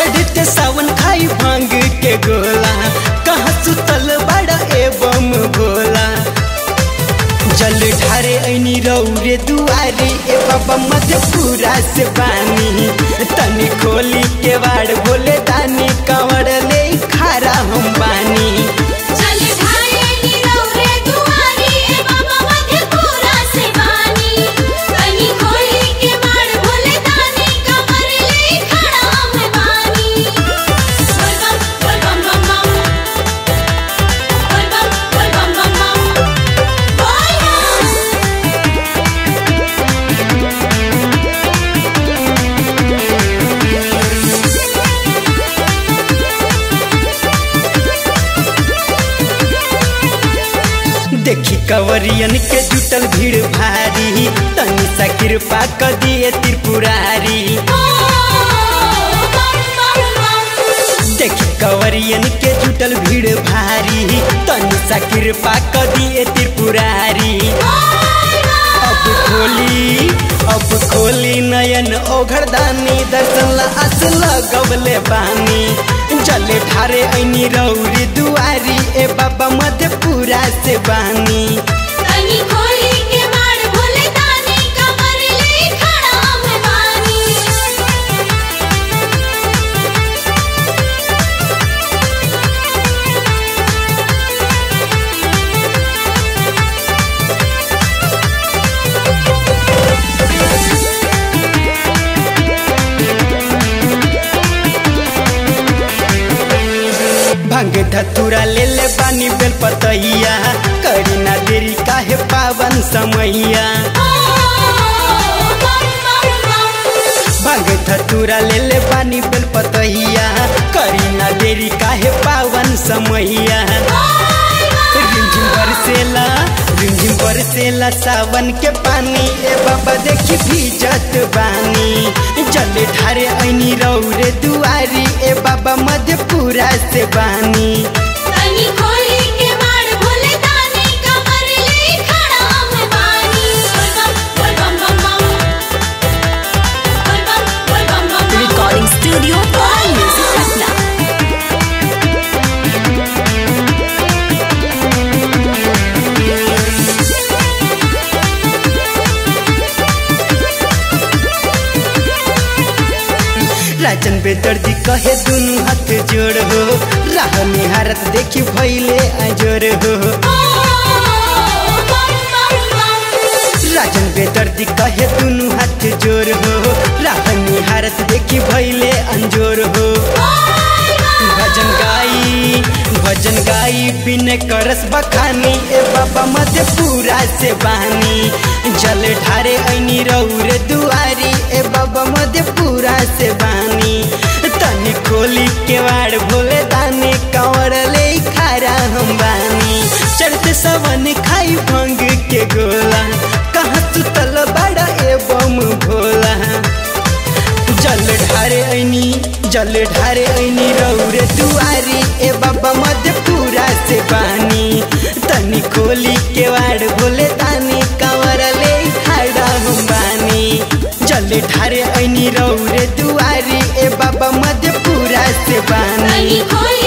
चढ़ते सावन खाई भांग के गोला कहाँ सुतल बड़ा एवं भोला जल ढारे ऐनी रौरे दुआरे ए बाबा मधेपुरा से पानी तनी खोली के वाड़ बोले दानी कंवर ले खारा हम बानी चल ढाले नीरौरे दुआरी ए बाबा मधेपुरा से बानी कनी खोली के बाड़ भोले दानी कमर ले खड़ा हम बानी बोल बम बोल बम बम बम बोल बम बोल बम बम बम बोल बम देखी कंवरियन के जुटल भीड़ भारी तनी सा कृपा क दिए त्रिपुरारी देखी कंवरियन के जुटल भीड़ भारी तनी सा कृपा क दिए त्रिपुरारी अब खोली अब खोली नयन ओघरदानी दर्शन ला आस लगवले बानी जले ठारे ऐनी रौरी दुआरी ए बाबा मधेपुरा से बानी कनी खोली के बाड़ भोले दानी कमर ले खड़ा हम बानी भांग धतुरा ले ले बानी बेल पतैया करी ना देरी काहे पावन समैया भांग धतुरा ले ले बानी बेल पतैया करी ना देरी काहे पावन समैया रिमझिम बरसेला रिमझिम बरसेला सावन के पानी ए बाबा देखी भीजत बानी जले ढारे ऐनी रौरे दुआरी ए बाबा मधेपुरा से बानी कनी खोली के बाड़ भोले दानी कमर ले खड़ा हम बानी बोल बम बोल बम बम बम बोल बम बोल बम बम बम Recording Studio by Music Patna. Rajan बेदर्दी कहे दुनु हाथ जोड़ हो राह निहारत देखी भैले अजोर हो राजन बेदर्दी कहे दुनु हाथ जोड़ हो राह निहारत देखी भैले अंजोर हो भजन गाई भजन गाई बिने करस बखानी ए बाबा मधेपुरा से बानी जल ढारे ऐनी रौरे दुआरी ए बाबा मधेपुरा से बानी तनी खोली केवाड़ भोले दानी कंवर ले खारा हम बानी चढ़ते सवन खाई भंग के गोला कहाँ सुतल बड़ा एवं भोला जल ढारे ऐनी जल ढारे ऐनी रौरे दुआरी ए बाबा मधेपुरा से बानी तनी खोली केवाड़ भोले दानी कंवर ले खाड़ा हम बानी जल ढारे ऐनी रौरे दुआरी ए बाबा मधेपुरा से बानी कनी खोली